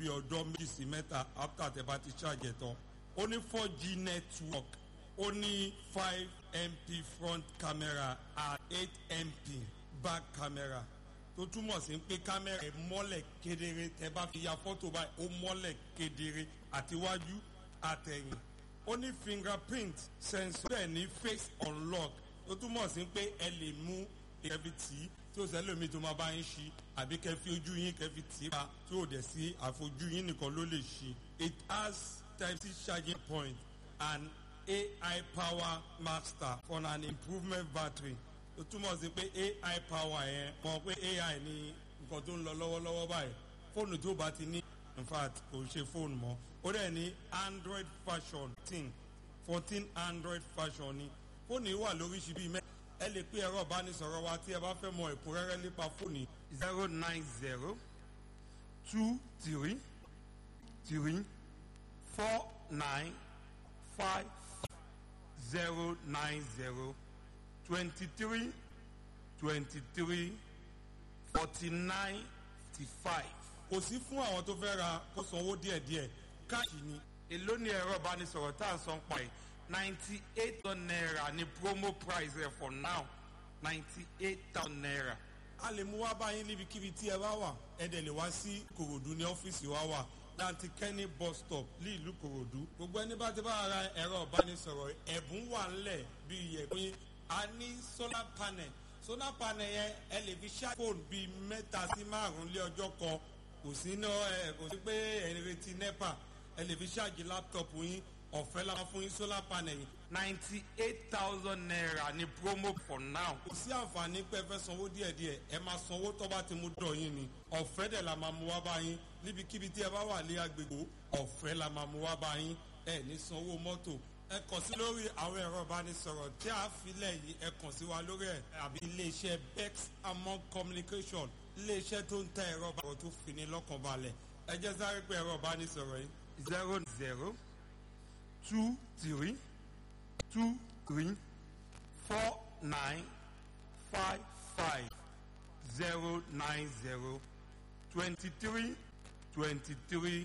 bí ọjọ́ méjì sí mẹ́ta after tẹ bá ti charge ẹ̀ tán ó ní four g network ó ní five mp front camera and eight mp back camera tó túmọ̀ sí pé kámẹ́rà ẹ̀ mọ́lẹ̀ kedere tẹ bá fi ya fọ́tò báyìí ó mọ́lẹ̀ kedere àtiwájú àtẹ̀yìn ó ní fingerprint sensor bẹ́ẹ̀ ní face unlock tó túmọ̀ sí pé ẹ lè mú ẹbí tì í tí ó sẹ́lómi tó máa bá yín ṣí àbí kẹ́ fi ojú yín kẹ́ fi tì í pa tí ò dẹ̀ sí àfojú yín nìkan ló lè ṣí. it has type c charging point and ai power master for an improvement battery ó túmọ̀ sí pé ai power yẹn mọ̀ pé ai ní nǹkan tó ń lọ lọ́wọ́lọ́wọ́ báyìí fóònù tó bá ti ní in fact kò ṣe fóònù mọ́ ó dẹ̀ ní android version fourteen fourteen android version ni fóònù yìí wà lóríṣi bíi mẹ́ta ẹ lè pé ẹ̀rọ ìbánisọ̀rọ̀ wa tí ẹ bá fẹ́ mọ ẹ̀kúnrẹ́rẹ́ nípa fóònù zero nine zero two three three four nine five zero nine zero twenty three twenty three forty nine fifty five. kò sí fún àwọn tó fẹ́ ra kó sanwó díẹ̀díẹ̀ káàṣì ni. èló ni ẹ̀rọ ìbánisọ̀rọ̀ tá à ń san pa ẹ̀ ninety eight naira ni promo price rẹ̀ for now ninety eight thousand naira. a lè mú wá báyìí níbikíbi tí ẹ bá wà ẹ dẹ̀ lè wá sí kòròdú ní ọ́fíìsì wa wà láti kẹ́ni bus stop ní ìlú kòròdú. gbogbo ẹni bá ti bá ara ẹ̀rọ ìbánisọ̀rọ̀ ẹ̀bùn wà ńlẹ̀ bíi yẹ̀pin a ní solar panel solar panel yẹn ẹ lè fi ṣá fóònù bíi mẹ́ta sí márùn-ún lé ọjọ́ kan kò sí ná ẹ kò sí pé ẹ ń retí nepa ẹ lè fi ṣáàjì láptọ̀pù yín ọ̀fẹ́ la fún yín solar panel yìí. ninety eight thousand naira ni promo for now. kò sí àǹfààní pé ẹ fẹ́ sanwó díẹ̀díẹ̀ ẹ máa sanwó tó bá ti mú dọ̀ yín ni ọ̀fẹ́ dẹ̀ la máa mú wá bá yín níbikíbi tí ẹ bá wà ní agbègbè ọ̀fẹ́ la máa mú wá bá yín ẹ ní sanwó mọ́tò ẹ kàn sí lórí àwọn ẹ̀rọ ìbánisọ̀rọ̀ tí a filẹ̀ yìí ẹ kàn sí wa lórí ẹ̀ àbí iléeṣẹ́ bex among communication iléeṣẹ́ tó ń ta ẹ̀rọ ìbánisọ̀rọ̀ tó fi ní lọ́kàn balẹ̀ ẹ jẹ́ sáré pé ẹ̀rọ ìbánisọ̀rọ̀ yìí zero zero two three two three four nine five five zero nine zero twenty three twenty three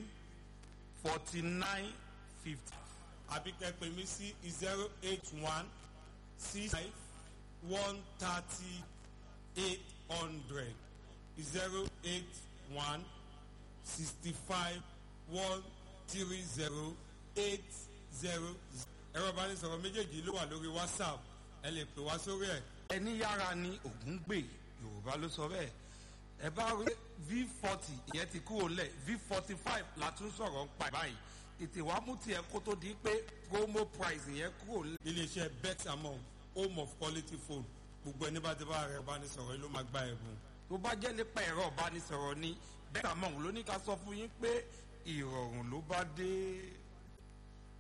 forty nine fifty àbí kẹ́pẹ́ mi sí zero eight one six five one thirty eight hundred zero eight one sixty five one three zero eight zero ẹ̀rọ ìbánisọ̀rọ̀ méjèèjì ló wà lórí whatsapp ẹ lè pè wá sórí ẹ̀. ẹni yára ni ògún gbè yorùbá ló sọ bẹ́ẹ̀ ẹ bá rí v forty ìyẹn ti kúrò lẹ̀ v forty five la tún sọ̀rọ̀ ń pa báyìí tètè wàá mú tiẹ̀ kó tó di pé promo price yẹn kúrò lẹ̀. iléeṣẹ́ bet among home of quality phone gbogbo ẹni bá ti bá rẹ̀ ìbánisọ̀rọ̀ yìí ló máa gba ẹ̀bùn. tó bá jẹ́ nípa ẹ̀rọ ìbánisọ̀rọ̀ ni bẹ́ẹ̀ àmọ́ òun ló ní ká sọ fún yín pé ìrọ̀rùn ló bá dé.